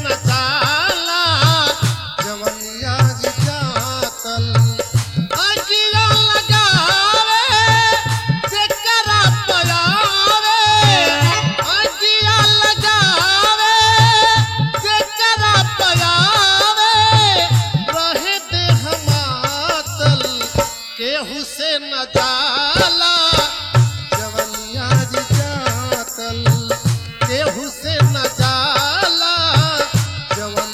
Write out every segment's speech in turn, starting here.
न जाला जवनिया जी जातल अगिया लगावे जेकरा पयावे अगिया लगावे जेकरा पयावे रहे दे हमातल केहू से न जाला जवनिया जी जातल केहू से न जाला जवन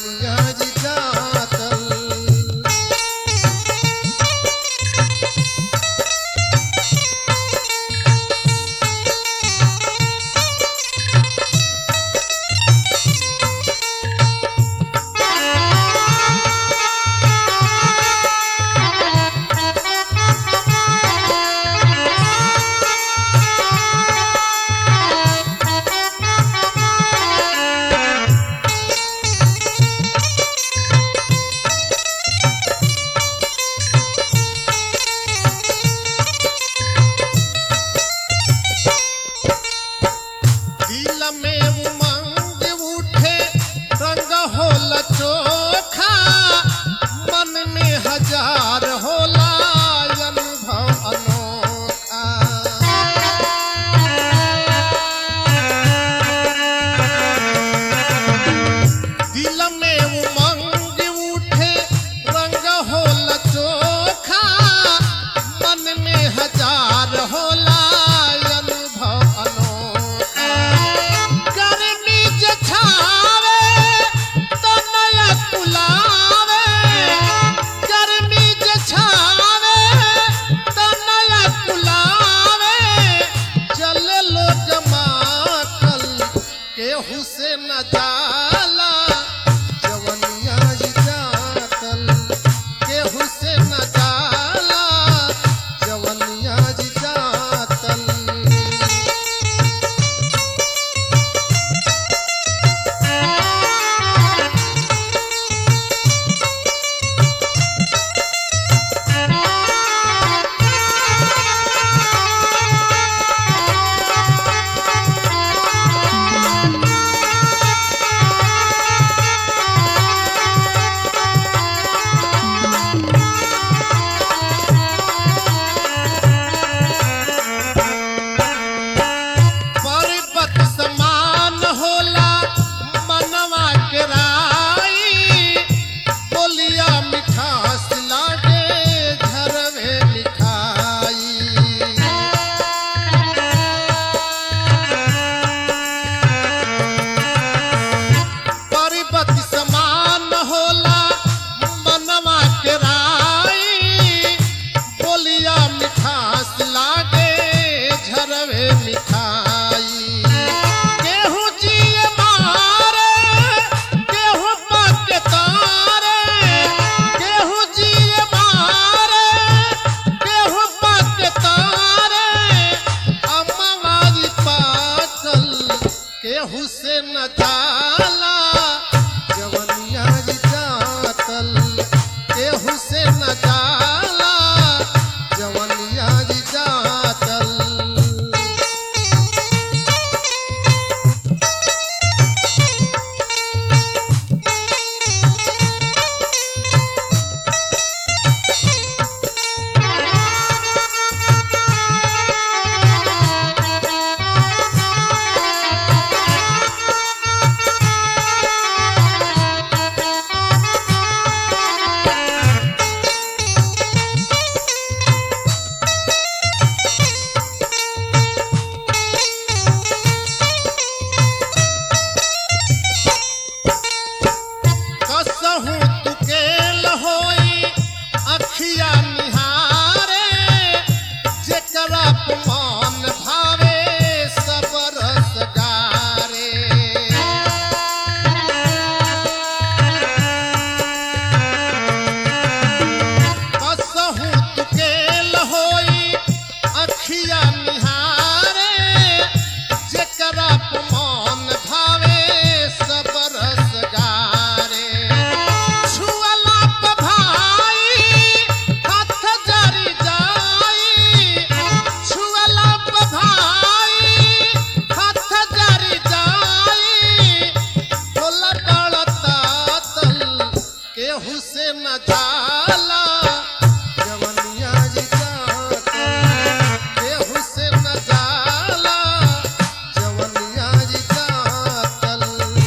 केहू से न जाला जवनिया जी जातल केहू से न जाला जवनिया जी जातल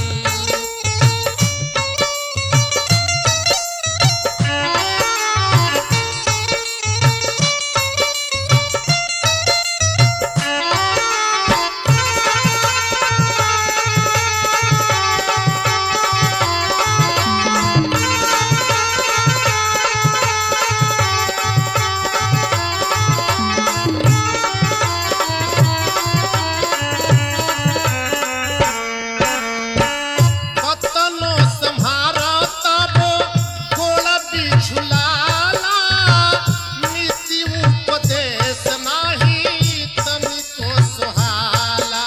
कतनो सम्हारा तबो गोड़ बिछुलाला नीति उपदेश नाही तनिको सुहाला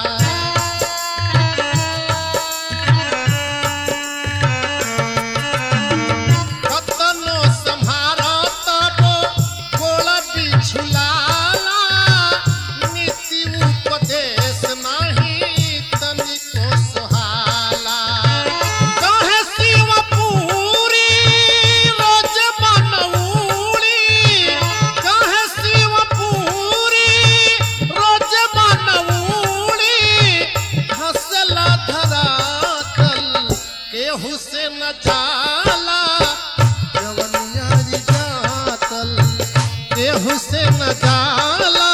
कतनो सम्हारा तबो गोड़ बिछुलाला नीति उपदेश नाही तनिको सुहाला कहे शिवपुरी रोज बनौली कहे शिवपुरी रोज बनौली हंसला धरातल केहू से न जाला जवनिया जी जातल केहू से न जाला